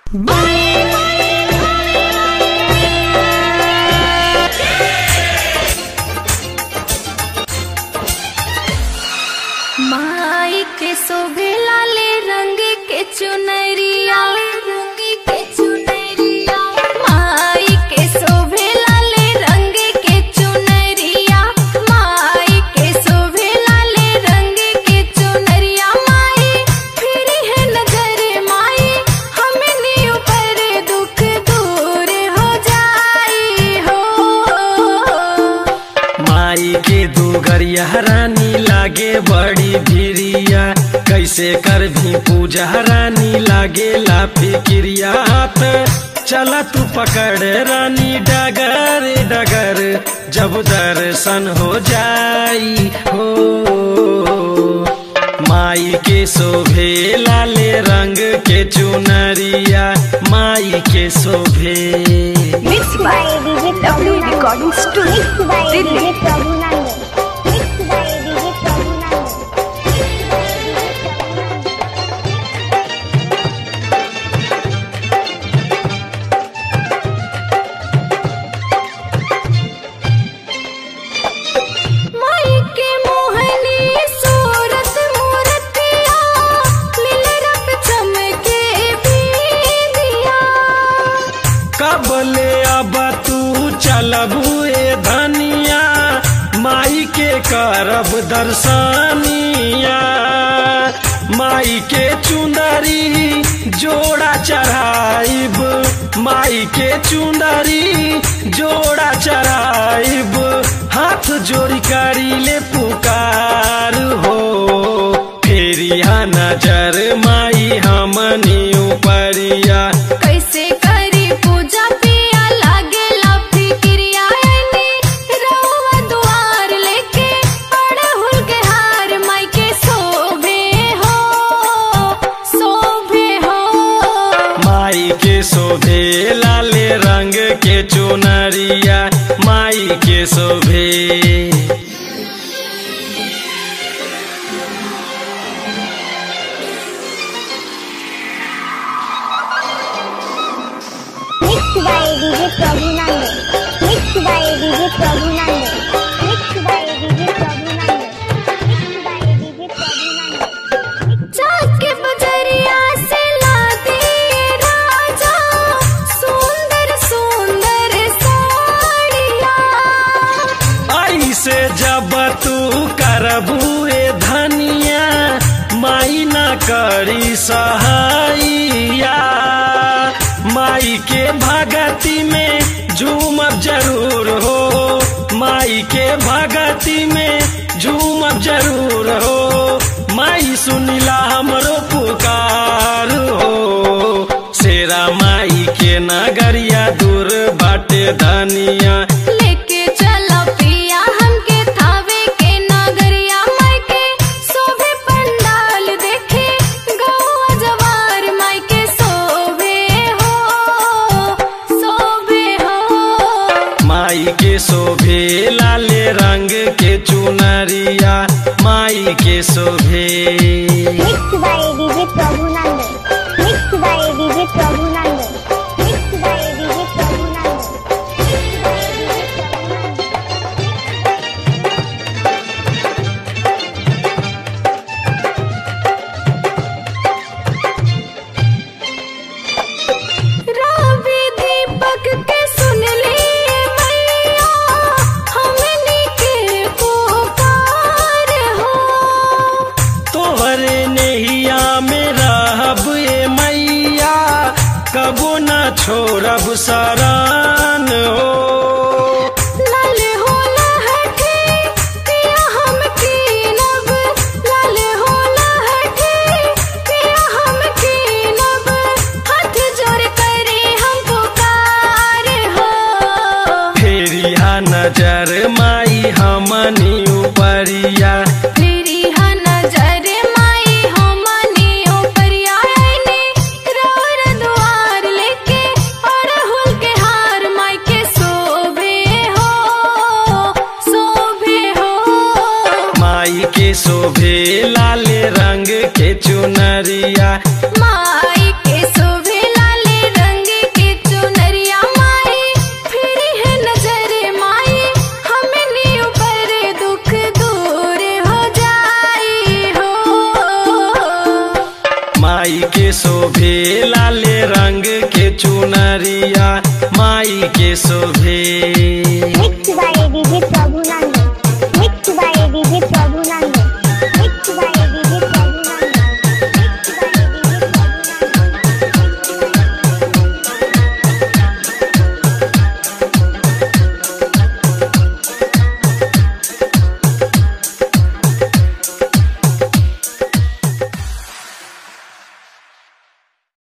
माई के शोभे लाले रंग के चुनरिया रंग के चुनरिया माई के शोभे लाले रंग के चुनरिया माई के शोभे लाले रंग के चुनरिया माई फिर है नजर माई हमने ऊपर दुख दूर हो जाई हो माई के दुगरिया रानी लागे बड़ी भिरिया कैसे कर भी पूजा रानी लागे ला फिक्रिया हाथ चला तू पकड़ रानी डगर डगर जब दर्शन हो जाई हो माई के शोभे लाले रंग के चुनरिया माई के शोभे Mixed by DJ Prabhu Recording Studio. Mixed by DJ Prabhu Nandan. Mixed by DJ Prabhu Nandan. माई के मोहनी सूरत मूर्तिया लीलरत चमके बिंदिया कबले अब तू चलबू ए धनिया माई के करब दर्शनिया माई के चुंदरी जोड़ा चढ़ाइब माई के चुंदरी जोड़ा चढ़ाइब हाथ जोड़ी करी ले पुकार हो फेरिया नजर माई हमनी उपरिया कैसे करी पूजा पिया लागेला फिक्रिया आईनी रउआ दुआर लेके अड़हुल के हार माई के शोभे हो शोभे हो माई के शोभे लाले रंग के चुनरिया माई के शोभे Mixed by DJ Prabhu Nandan. Mixed by DJ Prabhu Nandan. Mixed by DJ Prabhu Nandan. Mixed by DJ Prabhu Nandan. जाके बजरिया से लादे राजा सुंदर सुंदर साड़िया ऐसे जब तू करबू ए धनिया माई न करी सहाइया माई के भगती में झूमब जरूर हो माई के भगती में झूमब जरूर हो माई सुनिला हमरो पुकार हो शेरा माई के नगरिया दूर बाटे धनिया लेके चला पिया हमके थावे के नगरिया माई के शोभे पंडाल देखे गौआ जवार माई के शोभे हो शोभे हो माई के शोभे लाले रंग के चुनरिया माई के शोभे Mixed by DJ Prabhu Nandan. Mixed by DJ Prabhu Nandan. Mixed by DJ Prabhu Nandan. Mixed by DJ Prabhu Nandan. रवि दीपक के सुन लिए मैया हमनी के पुकार हो तोहरे नैया में रहब ए मैया कबो न छोड़ब सरान हो लाल हो लहठे पिया हम कीनब लाल हो लहठे पिया हम कीनब हाथ जोड़ करे हम पुकार हो फेरिया नजर माई हमनी उपरिया मेरी हा नजर माई हमनी ऊपरिया आईनी रौर दुआर लेके अड़हुल के हार माई के शोभे लाले रंग के चुनरिया माई के शोभे